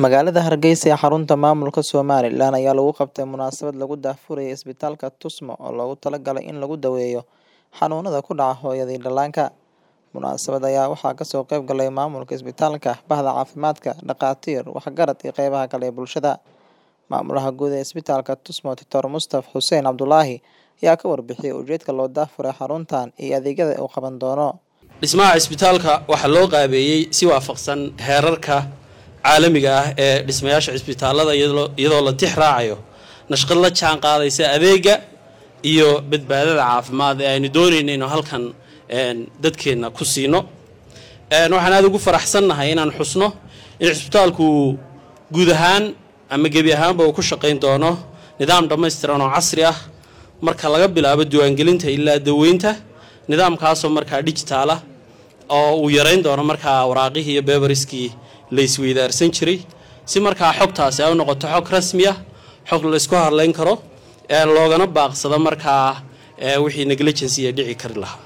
Magaalada Hargeysa ee xarunta maamulka Somaliland ayaa lagu qabtay munaasabad lagu daahfurayay isbitaalka Tusmo oo loogu talagalay in lagu daweeyo xanuunada ku dhaca hooyada iyo dhallaanka. Munaasabadda ayaa waxaa kasoo qayb galay maamulka isbitaalka, bahda caafimaadka, dhakhaatiir, waxgarad iyo qeybaha kale ee bulshada. Maamulaha guud ee isbitaalka Tusmo, Dr. Mustaf Xuseen Cabdulaahi ayaa ka warbixiyay ujeedka loo daahfuray xaruntan iyo adeegyada uu qaban doono. dhismaha cisbitaalka waxaa loo qaabeeyey si waafaqsan heerarka caalamiga ah ee dhismayaasha cisbitaalada iyadoo la tix raacayo nashqad la jaan qaadaysa adeega iyo badbaadada caafimaad ee aynu doonayno inuu halkan dadkeenna ku siino waxaan aada ugu faraxsannahay inaan xusno in cisbitaalku guud ahaan ama gebi ahaanba uu ku shaqayn doono nidaam dhammaystiran oo casri ah marka laga bilaabo diiwaangelinta ilaa daweynta nidaamkaasoo markaa digitaala oo uu yarayn doono markaa waraaqihii iyo beberiskii la isweydaarsan jiray si markaa xogtaasi ay u noqoto xog rasmi ah xog laysku hadlayn karo loogana baaqsado markaa wixii negligency ee dhici kari lahaa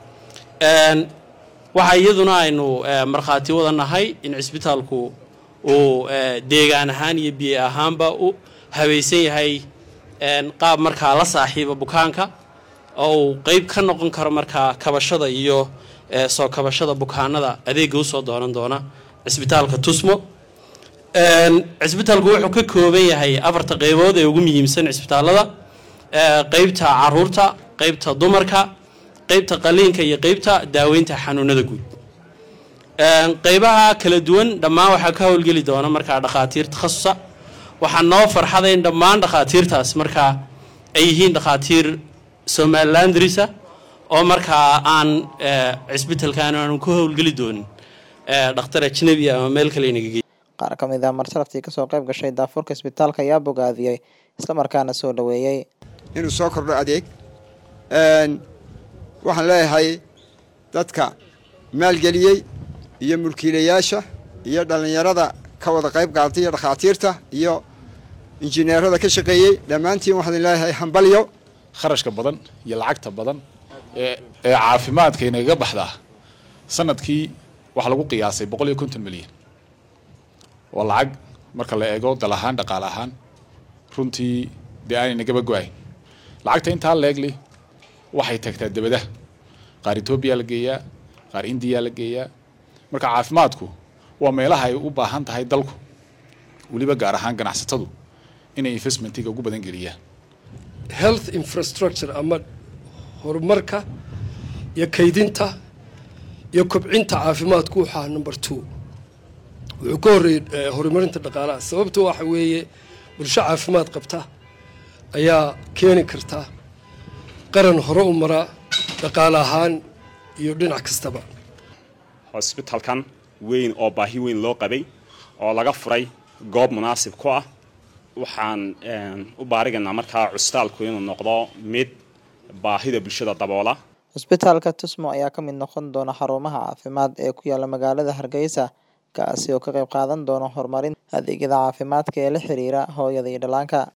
waxaa iyaduna aynu markhaati wada nahay in cisbitaalku uu deegaan ahaan iyo biyo ahaanba u habaysan yahay qaab markaa la saaxiiba bukaanka oo uu qeyb ka noqon karo markaa kabashada iyo soo kabashada bukaanada adeega usoo doonan doona cisbitaalka tusmo cisbitaalku wuxuu ka kooban yahay afarta qeybood ee ugu muhiimsan cisbitaalada qeybta caruurta qeybta dumarka qeybta qaliinka iyo qeybta daaweynta xanuunada guud qeybaha kala duwan dhammaan waxaa ka howlgeli doona markaa dhakhaatiir takhasusa waxaa noo farxada in dhammaan dhakhaatiirtaas markaa ay yihiin dhakhaatiir somalilandrisa oo markaa aan cisbitaalkan aanu ka howlgeli doonin dhakhtar ajnabi ama meel kale inagageey qaar ka mid ah marsalaftii kasoo qayb gashay daafurka isbitaalka ayaa bogaadiyey islamarkaana soo dhaweeyey inuu soo kordho adeeg waxaan leeyahay dadka maalgeliyey iyo mulkiilayaasha iyo dhallinyarada ka wada qayb qaadatay iyo dhakhaatiirta iyo injineerada ka shaqeeyey dhammaantiin waxaan leeyahay hambalyo kharashka badan iyo lacagta badan ee caafimaadka inagaga baxdaa sanadkii waxaa lagu qiyaasay boqol iyo konton milyan waa lacag marka la eego dal ahaan dhaqaale ahaan runtii dee aanay nagaba go-ayn lacagta intaa leegli waxay tagtaa debadaha qaar etoobiya la geeyaa qaar indiya la geeyaa marka caafimaadku waa meelaha ay u baahan tahay dalku weliba gaar ahaan ganacsatadu inay investmentiga ugu badan geliyaan health infrastructure ama horumarka iyo kaydinta iyo kobcinta caafimaadku waxaa number two wuxuu ka horreeyey horumarinta dhaqaalaha sababta waxa weeye bulsho caafimaad qabta ayaa keeni karta qaran hore u maraa dhaqaale ahaan iyo dhinac kastaba hosbitalkan weyn oo baahi weyn loo qabay oo laga furay goob munaasib ku ah waxaan u baarigaynaa markaa cusbitaalku inuu noqdo mid baahida bulshada daboola cisbitaalka tusmo ayaa ka mid noqon doona xarumaha caafimaad ee ku yaala magaalada hargeysa kaasi oo ka qayb qaadan doona horumarinta adeegyada caafimaadka ee la xiriira hooyada iyo dhallaanka